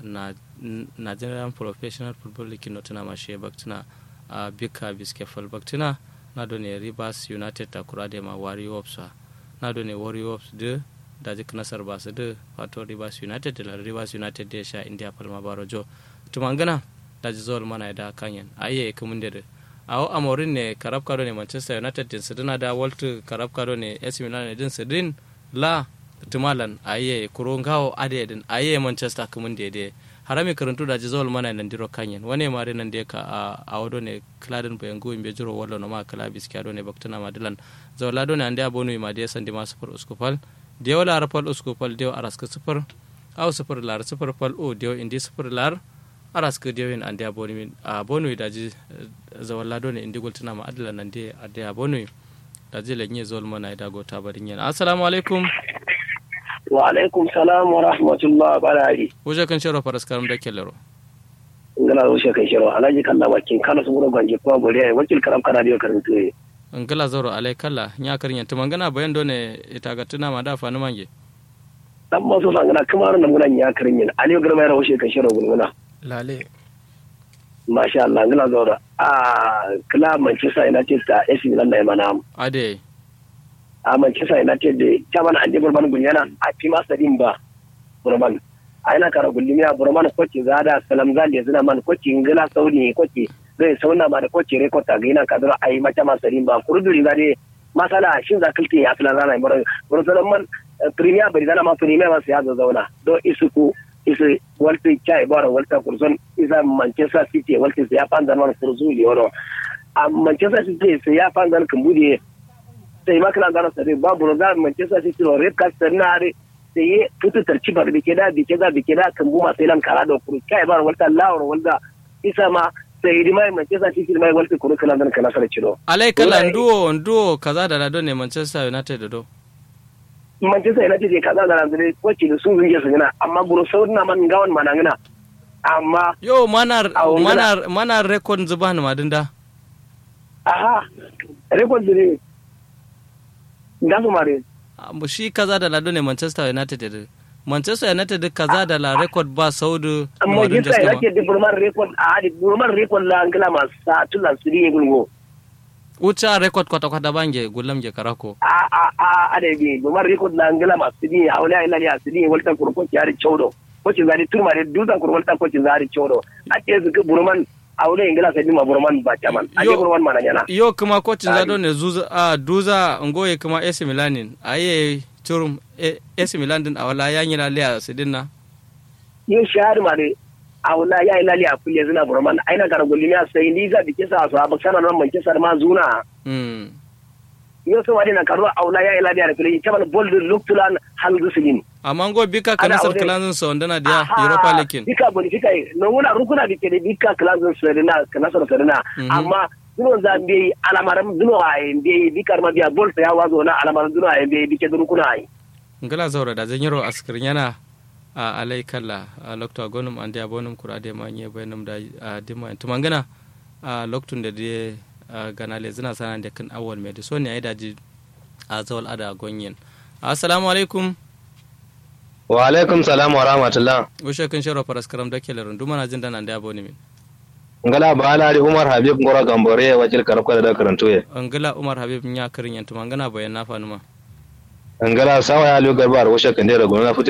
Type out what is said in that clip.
na nigerian professional football league no tuna mashe baktina a bika biske fal baktina na do ne rivers united ta kura da ma warriors na do ne warriors de da jik nasar ba su de wato rivers united da rivers united da sha india palma barojo tumangana da ji zuwa mana da kanyan aye kumun da awo amorin ne karab kado ne manchester united din sidina da walt karab kado ne ac milan din sidin la tumalan aye kuro ngawo ade din aye manchester kumun da de harami karantu da ji zawal mana nan diro kanyen wane mare nan da ka a wado ne kladin bayan go imbe jiro wallo no ma kala biskiado ne baktana madilan zawla do ne ande abonu ma de sandi ma sufur uskupal de wala arapal uskupal de araska sufur aw sufur lar sufur pal o de indi sufur lar araska de wen ande abonu min abonu da ji zawla do ne indi goltana ma adilan nan de ade abonu da ji lenye zawal mana da go tabarin yan assalamu alaikum wa alaikum salam wa rahmatullah barari wuje kan shiro faras karam da kellero ngala zo she kai shiro alaji kalla wakin kana su gura gwanje kuma gori ai wakil karam kana dio karin tuye ngala zoro alai kalla nya karin yanta mangana bayan done ita ga tuna ma da fa ni mange dan ma so sangana kuma ran mun nya karin yin aliyo garma ya rawo she kai shiro gulguna lale masha Allah ngala zoro a kala Manchester United ta AC Milan da mana ade a Manchester United da chairman Andy Burman gunyana a fi masa din ba Burman a ina kara gullumi a Burman kwace zada salam zali zina man kwace ingila sauni kwace zai sauna ma da kwace rekord a gaina kadar a yi mata masa din ba kurduri za dai masala shin za kilti ya fila zana mura bursalan man premier bari zana ma premier masu ya zauna don isuku isu walta chai bara walta kurson isa Manchester City walta ya fanzan man kurzu liyono a Manchester City sai ya fanzan kumbude sai ma kana gano sare babu roga Manchester City no red card sanare sai ye tutu tarci bar bike da bike da bike da kan buma sai lan kara da kuru kai bar walta lawar walda isa ma sai di mai Manchester City mai walta kuru kana dan kana sare ciro alai kala nduo nduo kaza da lado ne Manchester United do Manchester United je kaza da lado kwace da sun zunje su gina amma guru sau na man gawan manangana amma yo manar manar manar record zuban madinda aha record ne gasu mare mu shi kaza da lado ne Manchester United da Manchester United kaza da la record ba saudu Manchester United da burman record a hadi burman record la angla ma sa tula su ne gulgo ucha record kwata kwata bange gulam je karako a a a a da bi burman record la angla ma su ne hawla ila ya su ne walta kurko ki hari chawdo ko ci zari turma da duza kurwalta ko ci zari chawdo a ce su burman a wurin ingila sai bima burman ba caman a je burman mana yana yo kuma kocin zado ne zuza a duza ngoye kuma AC Milanin aye turum AC Milan din awala ya yi laliya su dinna yo shahar ma de awala ya yi laliya kulle zina burman aina gara gulli ya sai ni za bike sa su abu kana nan manke sar ma zuna mm yo so wadi na karo awala ya yi laliya da kulle caman bol luktulan hal zusulin amma ngo bika kana sar kalanzin sa wanda na dia Europa League bika boni bika no wuna rukuna bike de bika kalanzin sa na kana sar sarina amma duno za mbe alamaram duno ay mbe bikar ma biya bol ya wazo na alamaram duno ay mbe bike duru kuna ay ngala zawra da zanyiro askir yana a alai kalla a lokto gonum ande abonum kurade ma nye bayanum da dima tumangana a loktun da de ganale zina sana da kan awal mai da so ne ai daji a zawal ada gonyen assalamu alaikum wa alaikum salam wa rahmatullah ushe kan sharo faras karam da kele rundu mana jin dana da aboni min ngala balari umar habib ngora gambore wajil karabka da karanto ye ngala umar habib nya karin yantu mangana bayan na fanuma ngala sawa ya lu garbar washe kan dera gona futi